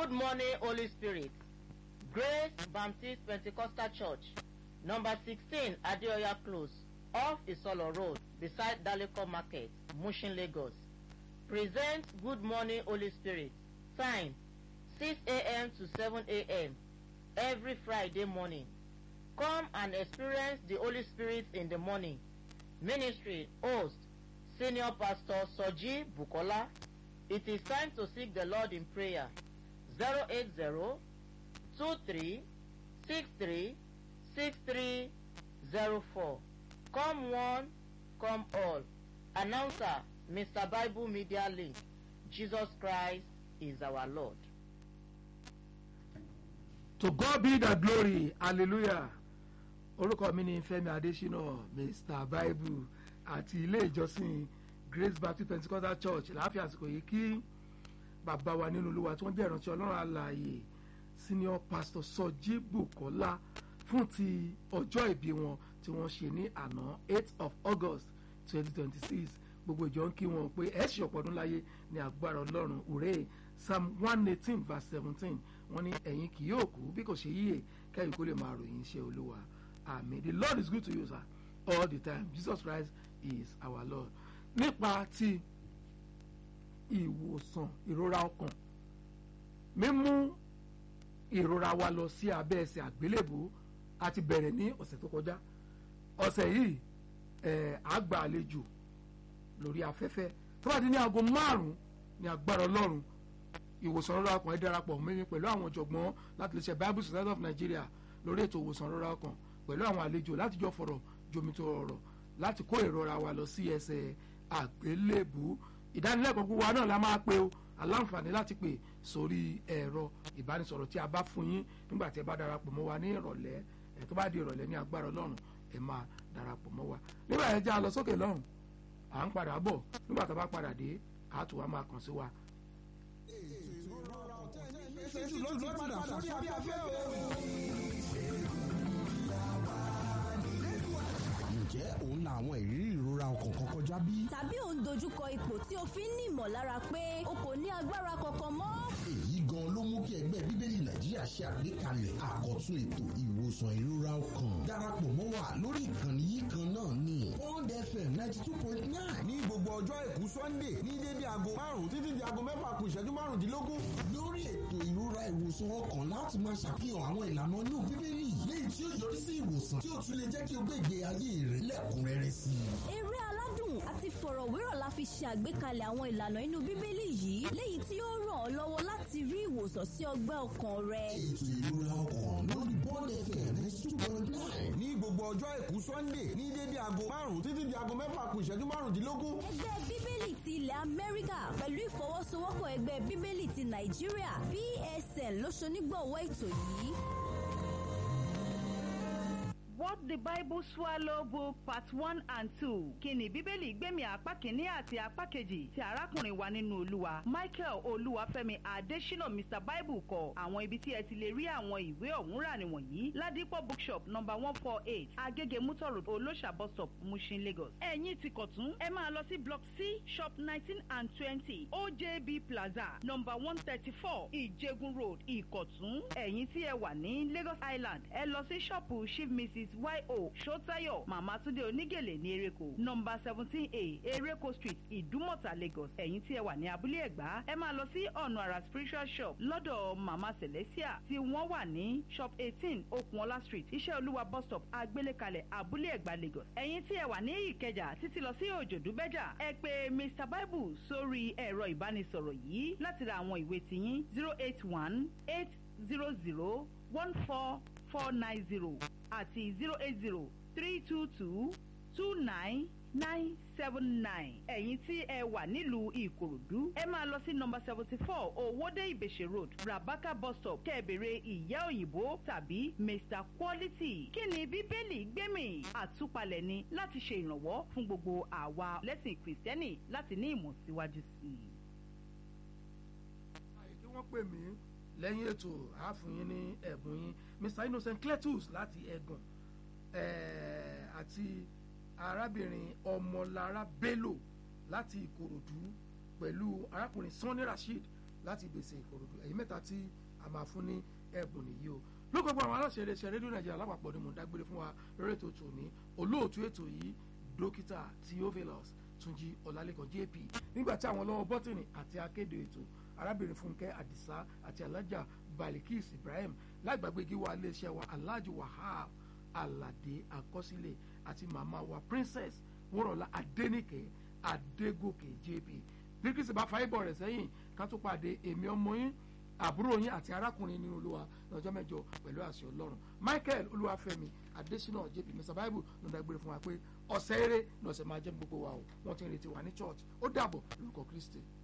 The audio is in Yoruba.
Good morning, Holy Spirit. Grace Baptist Pentecostal Church, number 16 Adeoya Close, off Isolo Road, beside Daleko Market, Mushin, Lagos. Present Good Morning, Holy Spirit. Time 6 a.m. to 7 a.m. every Friday morning. Come and experience the Holy Spirit in the morning. Ministry host Senior Pastor Soji Bukola. It is time to seek the Lord in prayer. 080 23 63 6304. Come one, come all. Announcer Mr. Bible Media Link. Jesus Christ is our Lord. to god be the glory hallelujah orúkọ mi ni fẹmi adesina mr bible àti ilé ìjọsìn grace baptist pentecostal church láàfin àsìkò yìí kí bàbá wa nínú olúwa tí wọ́n jẹ́ ìrántí ọlọ́run àlàyé senior pastor sọjí bukola fún ti ọjọ́ ìbí wọn tí wọ́n ṣe ní àná eight of august twenty twenty six gbogbo ìjọ ń kí wọn pé ẹ ṣe ọ̀pọ̀ ọdún láyé ní agbára ọlọ́run òré psalm one eighteen verse seventeen wọ́n ní ẹ̀yin kì yóò kú bí kò ṣe yíyè kẹ́yìn kó lè máa ròyìn iṣẹ́ olúwa amen the lord is good to you sir all the time jesus christ is our lord nípa ti ìwòsàn ìrora ọkàn mímú ìrora wa lọ sí abẹ́ ẹsẹ̀ àgbélébò àti bẹ̀rẹ̀ ní ọ̀sẹ̀ tó kọjá ọ̀sẹ̀ yìí ẹ̀ àgbà àlejò lórí afẹ́fẹ́ tó bá di ní aago márùn-ún ní agbára ọlọ́run ìwòsàn rọra ọkàn ẹ darapọ̀ mímí pẹ̀lú àwọn ọ̀jọ̀gbọ́n láti lè ṣe bible society of nigeria lórí ètò ìwòsàn rọra ọkàn pẹ̀lú àwọn àlejò láti jọ fọ̀rọ̀ jomitoro ọ̀rọ̀ láti kó ìrora wa lọ sí ẹsẹ̀ àgbélébù ìdánilẹ́kọ̀ọ́ gbogbo wa náà la máa pe o aláǹfààní láti pè sórí ẹ̀rọ ìbánisọ̀rọ̀ tí a bá fún yín nígbà tí ẹ bá darapọ̀ mọ́ wa ní ìrọ̀lẹ́ ẹ̀ tó bá di ìrọ̀lẹ́ ní agbára ọlọ́run ẹ máa darapọ̀ mọ́ wa nígbà yẹn já lọ sókè lọ́run à ń padà bọ̀ nígbà tá a bá padà dé àtò wa máa kàn sí wa. fẹ́jú ló ti padà sórí afẹ́fẹ́ o. ǹjẹ́ òun la àwọn ìrírí ìrora ọkàn kan kọjá bí? tàbí ò ń dojúkọ ipò tí o fi ń ní ìmọ̀lára pé o kò ní agbára kankan mọ́. èyí gan ló mú kí ẹgbẹ́ bíbélì nàìjíríà ṣe àgbékalẹ̀ àkọ́tún ètò ìwòsàn ìrora ọkàn darapọ̀ mọ́ wa lórí ìkànnì yìí kan náà ní Bond FM ninety two point nine ní gbogbo ọjọ́ àìkú sunday ní dédé aago márùn-ún títí di aago mẹ́fà kù ìṣẹ́jú márùndínlógún. lórí ètò ìrora ìwòsàn ọkàn láti máa ṣàfihàn àwọn ìlànà inú bíbélì léyìí tí ó yọrí sí ìwòsàn tí ó tún lè jẹ́ kí o gbé ìgbé ayé rẹ lẹ́kùnrẹ́rẹ́ sí i. eré aládùn àti fọ̀rọ̀wérọ̀ la fi ṣe àgbékalẹ̀ àwọn ìlànà inú bíbélì yìí léyìí tí ó ràn ọ́ lọ́wọ́ láti rí ìwòsàn sí ọgbẹ́ ọkàn rẹ. ètò ìrora ọkàn lórí Bond FM ninety two point nine ní gbogbo ọjọ́ àìkú sunday ní dédé aago márùn-ún títí di aago mẹ́fà kù ìṣẹ́jú márùndínlógún. ẹgbẹ́ bíbélì ti ilẹ̀ amẹ́ríkà pẹ̀lú ìfọwọ́sowọ́pọ̀ ẹgbẹ́ bíbélì ti nàìjíríà psn ló ṣonígbọ̀wọ́ ètò yìí. What the Bible Swallow Book Part One and Two. Kíni Bíbélì gbẹ̀mí apá kìíní àti apá kejì ti arákùnrin wa nínú Olúwa. Michael Olúwafẹ́mi Adésínà Mr Bible kọ àwọn ibi tí ẹ ti lè rí àwọn ìwé ọ̀hún rà nìwọ̀nyí. Ládìpọ̀ bookshop number one four eight Agége Mutor Road Olóṣà bus stop Mushin Lagos. Ẹ̀yin ti kọ̀tún ẹ máa lọ sí block C shop nineteen and twenty OJB Plaza number one thirty four Ìjẹgun Road Ìkọ̀tún. Ẹ̀yin tí ẹ wà ní Lagos Island ẹ lọ sí ṣọ́ọ̀pù Chief Mrs yo sotayo mama tunde onígèlè ní ereko nọmba seventeen a ereko street ìdúmọ̀tà lagos ẹ̀yin tí ẹ wà ní abúlé ẹ̀gbá ẹ máa lọ sí ọ̀nà àrà spiritual shop lọ́dọ̀ mama celestia tí wọ́n wà ní shop eighteen okunola street iṣẹ́ olúwa bus stop agbélékalẹ̀ abúlé ẹ̀gbá lagos ẹ̀yin tí ẹ wà ní ìkẹjà títí lọ sí òjòdúbẹ́jà ẹ pè mr bible sórí ẹ̀rọ ìbánisọ̀rọ̀ yìí láti ra àwọn ìwé tiyín zero eight one eight zero zero one four four nine zero àti zero eight zero three two two two nine nine seven nine. ẹ̀yin tí ẹ wà nílùú ìkòròdú ẹ máa lọ sí nọmba seventy four owóde ìbèṣe road rabaka bus stop kẹ́ẹ̀bẹ̀rẹ̀ ìyá òyìnbó tàbí mr quality. kí ni bíbélì gbẹ̀mí àtúpalẹ̀ ni láti ṣe ìrànwọ́ fún gbogbo àwa lẹ́sìn kìrìsìtẹ́nì láti ní ìmọ̀ síwájú sí i. àyè kí wọ́n pè mí lẹ́yìn ètò àáfún yín ní ẹ̀bùn yín mr innocent cletus láti ẹ̀gàn àti arábìnrin ọmọlára bello láti ìkòròdú pẹ̀lú arákùnrin sanni rasheed láti gbèsè ìkòròdú ẹ̀yin mẹ́ta tí a máa fún ní ẹ̀bùn nìyí o lóko gbogbo àwọn aláṣẹ iléeṣẹ́ rédíò nàìjíríà lápapọ̀ ni mò ń dágbére fún wa lórí ètò tòní olóòtú ètò yìí dókítà theophilus túnjí ọlálẹ́kan jp nígbà tí àwọn lọ́wọ́ bọ́tìnì àti akéde ètò arábìnrin fúnkẹ́ àdìsá àti alájà balikis ibrahim lágbàgbé gíwá iléeṣẹ́ wa alhaji wahab alade àkọsílẹ̀ àti màmá wa princess wúrọ̀lá adénìkẹ́ adégòkè jp bí kristi bá fa ibọ̀ rẹ̀ sẹ́yìn ká tó pàdé èmi ọmọ yín àbúrò yín àti arákùnrin nínú olúwa lọ́jọ́ mẹ́jọ pẹ̀lú àṣẹ ọlọ́run michael olúwàfẹ́mi adésínà jp mr bible ló ń dágbére fún wa pé ọ̀sẹ̀ eré ni ọ̀sẹ̀ máa jẹ́ gbogbo wa o wọ́n ti ń retí wa ní church ó dàbọ̀ lórúkọ kristi.